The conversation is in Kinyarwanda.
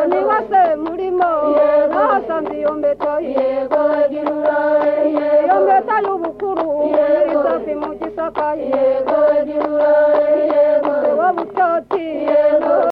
nibaze murimo bahasanze iyo mpeta ye iyo mpeta y'ubukuru iri safi mu gisaka ye